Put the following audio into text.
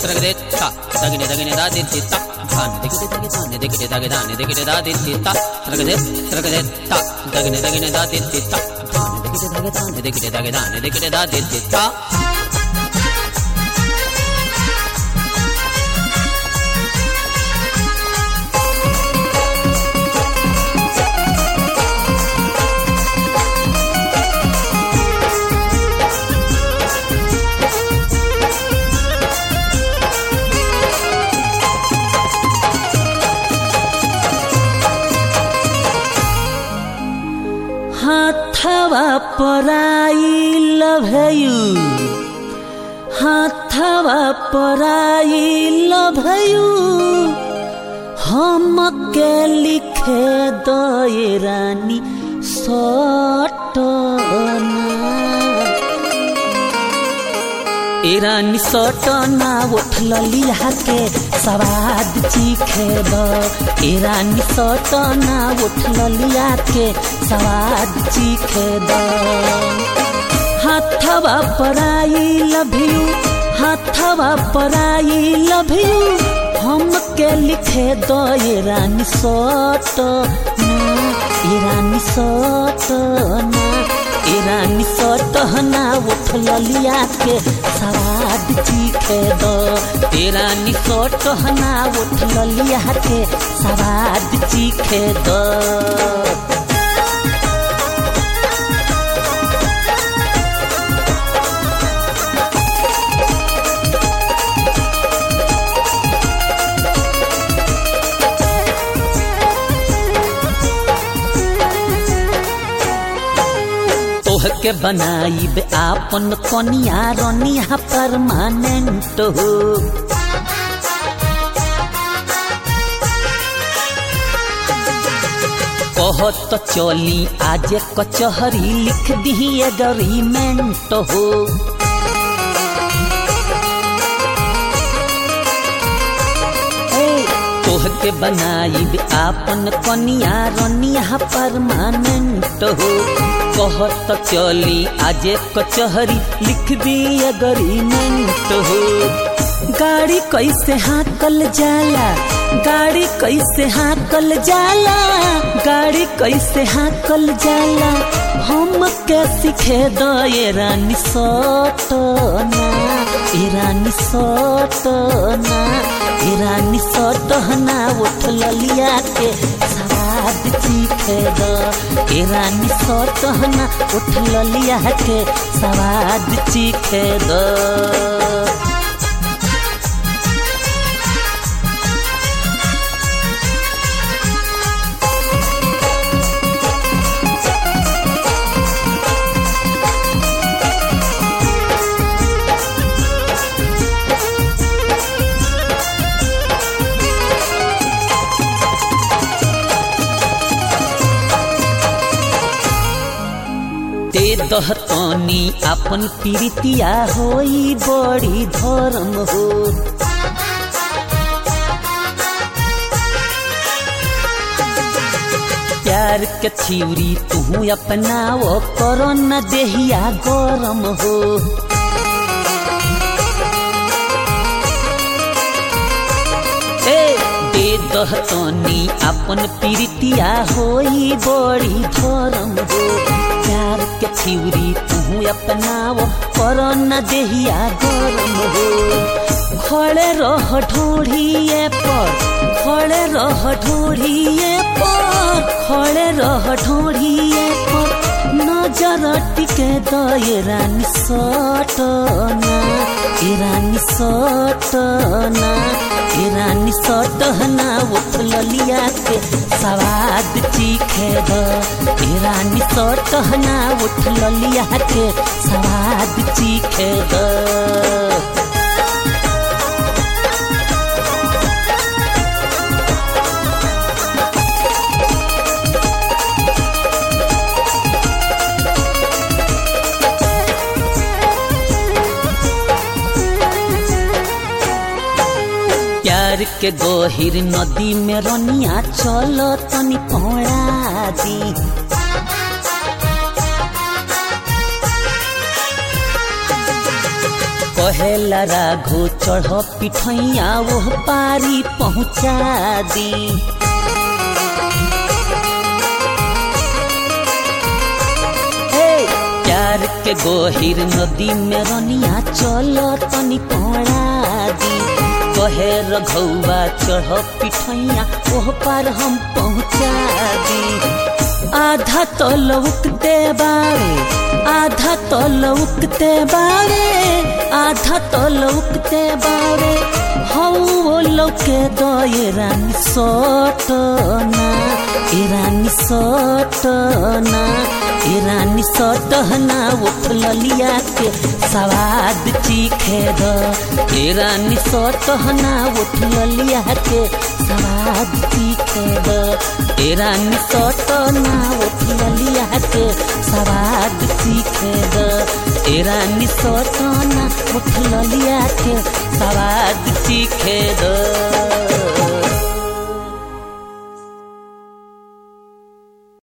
ತ್ರಗದೆ ತ ತಗನೆ ತಗನೆ ದಾದಿ ತ ಧಾನ ದಿಗದೆ ತಗೆ ಧಾನ ದಿಗದೆ ತಗೆ ಧಾನ ದಿಗದೆ ದಾದಿ ತ ತ್ರಗದೆ ತ್ರಗದೆ ತ ತಗನೆ ತಗನೆ ದಾದಿ ತ ಧಾನ ದಿಗದೆ ತಗೆ ಧಾನ ದಿಗದೆ ತಗೆ ಧಾನ ದಿಗದೆ ದಾದಿ ತ हाथवा पराइल भयु हाथवा पराइल भयु हम के लिखे दए रानी सटना इरानी सटना उठल लिहा के सवाद चीखे द इरानी सटना उठल लिया के सवाद चीखे द हाथवा पराई लभियू हाथवा पराई लभियू हम के लिखे द इरानी सटना इरानी सटना इरानी सटहना उठल लिया के सवाद चीखे दो इरानी सटहना उठल लिया के सवाद चीखे दो तोहके बनाइब आपन कनिया रनिया परमानेंट हो कहत चली आज कचहरी लिख दी एग्रीमेंट हो तोहके बनाइब आपन कनिया रनिया परमानेंट हो कहत चली आज कचहरी लिख दी अग्रीमेंट हो गाड़ी कैसे हाकल जाला गाड़ी कैसे हाकल जाला गाड़ी कैसे हाकल जाला हम के सीखे दो ये रानी सटना ईरानी सटना ईरानी सटना उठल लिया के सवाद चीखे दो ईरानी सटना उठल लिया के सवाद चीखे दो दे दहतनी अपन पीरितिया होई बड़ी धर्म हो प्यार के थिउरी तू अपनाओ करो न देहिया गरम हो ए दे दहतनी अपन पीरितिया होई बड़ी धर्म हो प्यार के थिउरी तू अपनाओ कर न देहिया गरम हो खड़े रह ढोढ़िए पर खड़े रह ढोढ़िए पर खड़े रह ढोढ़िए पर नजर टिके दए रानी सटना ईरानी सटना ईरानी सटना उठल लिया के सवाद चीखे द ईरानी सटना उठल लिया के सवाद चीखे द प्यार के गहिर नदी में रनिया चल तनी पौड़ा दी कहेला राघो चढ़ पिठैया वो पारी पहुँचा दी हे, प्यार के गोहिर नदी में रनिया चलो तनी पड़ा दी कहे रघौआ चढ़ पिठैया ओह पार हम पहुँचा दी आधा तो लौकते बारे आधा तो लौकते बारे आधा तो लौकते बारे हौ वो लौके दो ये रानी सोटना ए रानी सोटना ए रानी सोटना उठ ललिया के सवाद चीखे दो ए रानी सोटना उठ ललिया के सवाद चीखे दो ए रानी सोटना उठ ललिया के सवाद चीखे दो ए रानी सोटना उठ ललिया के सवाद चीखे दो